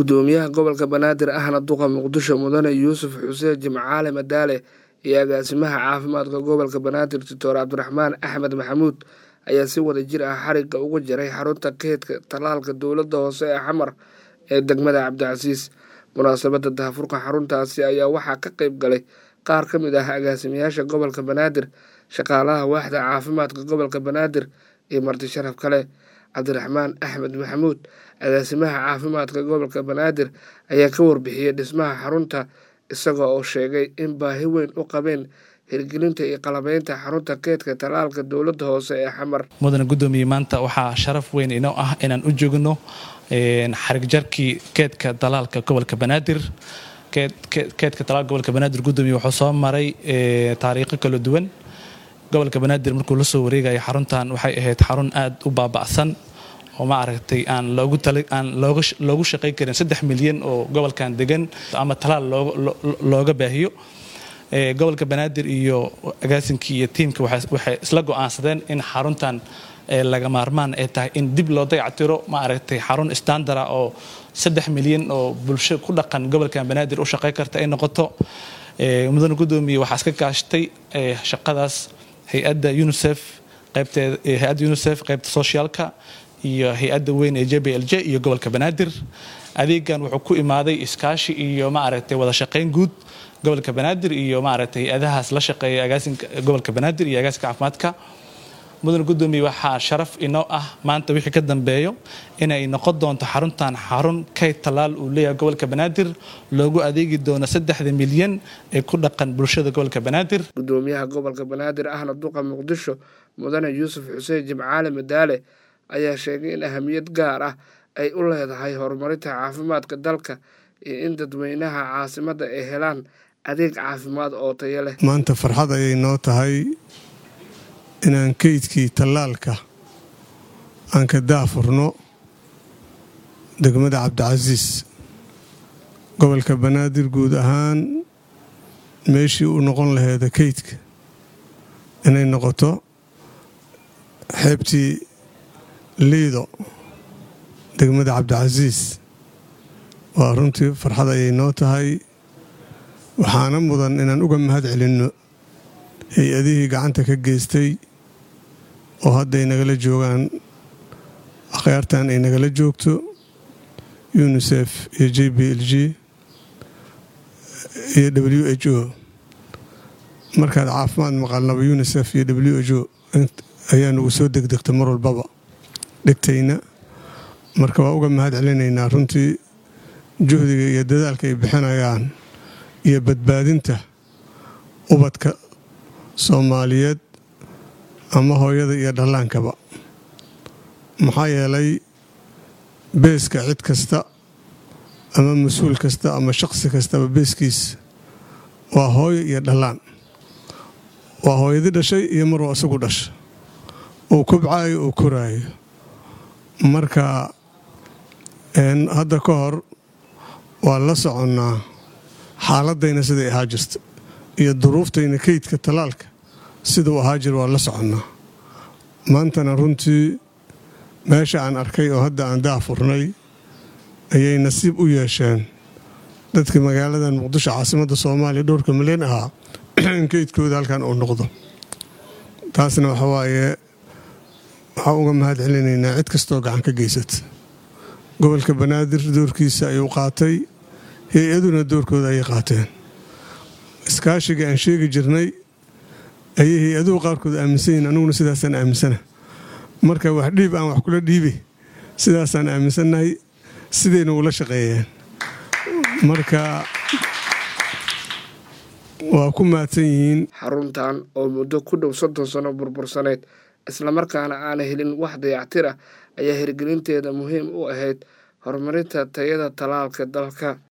gudoomiyaha gobolka banaadir ahna duqa muqdisho mudane yuusuf xuseen jimcaale madaale iyo agaasimaha caafimaadka gobolka banaadir doctor cabdiraxmaan axmed maxamuud ayaa si wada jir ah xarigga uga jaray xarunta keedka tallaalka dowladda hoose ee xamar ee degmada cabdicasiis munaasabadda daahfurka xaruntaasi ayaa waxaa ka qeyb galay qaar ka mid ah agaasimayaasha gobolka banaadir shaqaalaha waaxda caafimaadka gobolka banaadir iyo marti sharaf kale cabdiraxmaan axmed maxamuud agaasimaha caafimaadka gobolka banaadir ayaa ka warbixiyey dhismaha xarunta isaga oo sheegay in baahi weyn u qabeen hirgelinta iyo qalabeynta xarunta keedka tallaalka dowladda hoose ee xamar mudane gudoomiye maanta waxaa sharaf weyn inoo ah inaan u joogno xarigjarkii keedka dalaalka gobolka banaadir keedka talaalka gobolka banaadir gudoomiye wuxuu soo maray taariikho kala duwan gobolka banaadir markuu la soo wareegaya xaruntan waxay ahayd xarun aad u baaba'san oo ma aragtay aan looguaan loogu shaqayn karin saddex milyan oo gobolkan degan ama talaal looga baahiyo gobolka banaadir iyo agaasinkii iyo tiimka waxay isla go'aansadeen in xaruntan laga maarmaan ay tahay in dib loo dayactiro ma aragtay xarun standara oo saddex milyan oo bulsho ku dhaqan gobolkan banaadir u shaqayn karta ay noqoto mudane gudoomiye waxaa iska kaashatay shaqadaas hay-adda unisef qaybteeda hay-adda unisef qaybta socialka iyo hay-adda weyn ee j b l j iyo gobolka banaadir adeegan wuxuu ku imaaday iskaashi iyo ma aragtay wada shaqayn guud gobolka banaadir iyo maaragtay hay-adahaas la shaqeeya agaasinka gobolka banaadir iyo agaasinka caafimaadka mudane gudoomiye waxaa sharaf inoo ah maanta wixii ka dambeeyo inay noqon doonto xaruntan xarun kayd tallaal uu leeyahay gobolka banaadir loogu adeegi doono saddexda milyan ee ku dhaqan bulshada gobolka banaadir gudoomiyaha gobolka banaadir ahna duqa muqdisho mudane yuusuf xuseen jimcaale madaale ayaa sheegay in ahamiyad gaar ah ay u leedahay horumarinta caafimaadka dalka iyo in dadweynaha caasimadda ay helaan adeeg caafimaad oo tayo leh maanta farxad ayay noo tahay inaan keydkii tallaalka aan ka daafurno degmada cabdicasiis gobolka banaadir guud ahaan meeshii u noqon laheeda keydka inay noqoto xeebtii liido degmada cabdicasiis waa runtii farxad ayay noo tahay waxaana mudan inaan uga mahad celinno hay-adihii gacanta ka geystay oo hadday nagala joogaan akhyaartan ay nagala joogto unisef iyo j b l g iyo w h o markaad caafimaad maqalnaba unisef iyo w h o ayaa nagu soo degdegta mar walbaba dhegtayna marka waa uga mahad celinaynaa runtii juhdiga iyo dadaalka ay bixinayaan iyo badbaadinta ubadka soomaaliyeed ama hooyada iyo dhallaankaba maxaa yeelay beeska cid kasta ama mas-uul kasta ama shaqsi kastaba beeskiis waa hooyo iyo dhallaan waa hooyadii dhashay iyo maruu isagu dhasha uu kubcaayo uu koraayo marka hadda ka hor waa la soconnaa xaaladayna siday ahaa jirta iyo duruuftayna keydka tallaalka siduu ahaa jir waa la soconnaa maantana runtii meesha aan arkay oo hadda aan daafurnay ayay nasiib u yeesheen dadka magaaladan muqdisho caasimadda soomaaliya dhowrka milyan ahaa in keydkooda halkan uu noqdo taasna waxa waaye waxaa uga mahad celinaynaa cid kastoo gacan ka geysata gobolka banaadir doorkiisa ayuu qaatay hay-aduna doorkooda ayay qaateen iskaashiga aan sheegi jirnay ayay hay-aduhu qaarkood aaminsan yihin aniguna sidaasaan aaminsana marka wax dhiib aan wax kula dhiibi sidaasaan aaminsannahay sidayna ula shaqeeyeen marka waa ku mahadsan yihiin xaruntan oo muddo ku dhow soddon sano burbursaneyd islamarkaana aana helin wax dayactir ah ayaa hirgelinteeda muhiim u ahayd horumarinta tayada tallaalka dalka